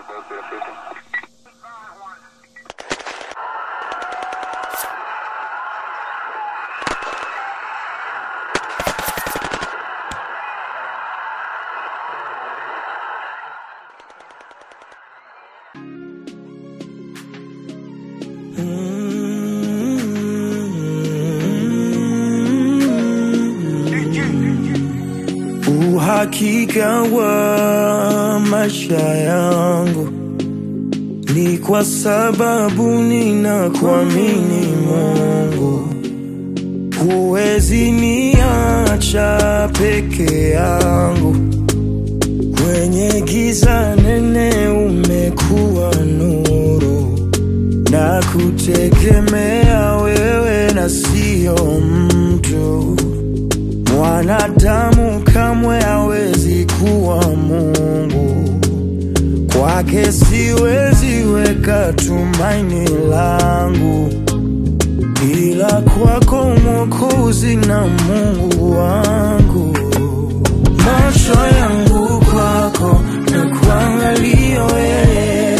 Uhakika wa maisha yangu ni kwa sababu ninakuamini Mungu. Huwezi niacha peke yangu kwenye giza nene, umekuwa nuru na kutegemea wewe na sio mtu. Mwanadamu kamwe hawezi kuwa Mungu, kwake siwezi weka tumaini langu, ila kwako Mwokozi na Mungu wangu. Macho yangu kwako na kuangalia wewe,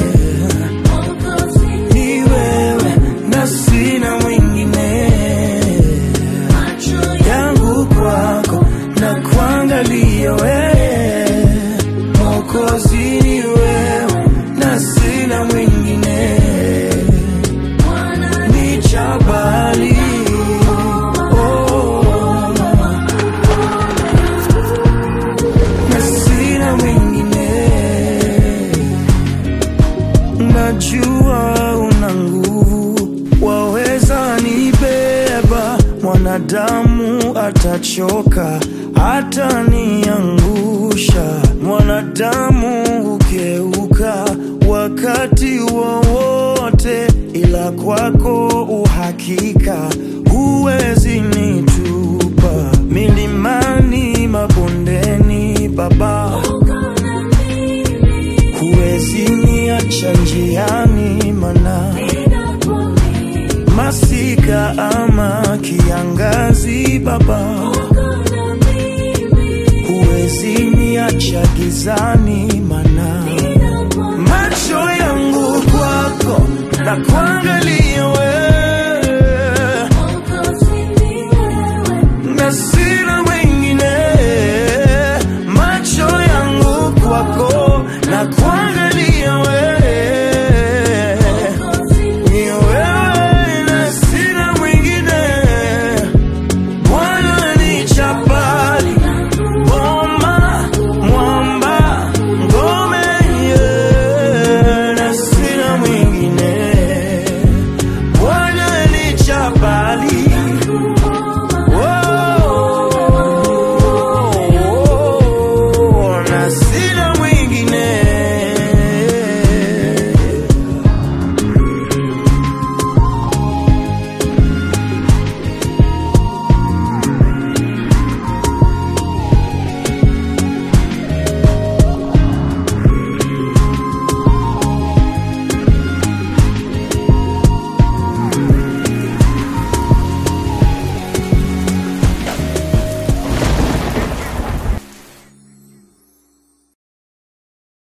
ni wewe na sina mwingine yangu kwako na kuangalia wewe, Mwokozi ni wewe na sina mwingine, ni jabali oh, na sina mwingine Najua una nguvu, waweza nibeba. Mwanadamu atachoka, ataniangusha. Mwanadamu hugeuka wakati wowote, ila kwako uhakika, huwezi nitupa milimani, mabondeni, Baba huwezi niacha njiani, mana masika ama kiangazi, Baba huwezi niacha gizani, mana macho yangu kwako na kuangalia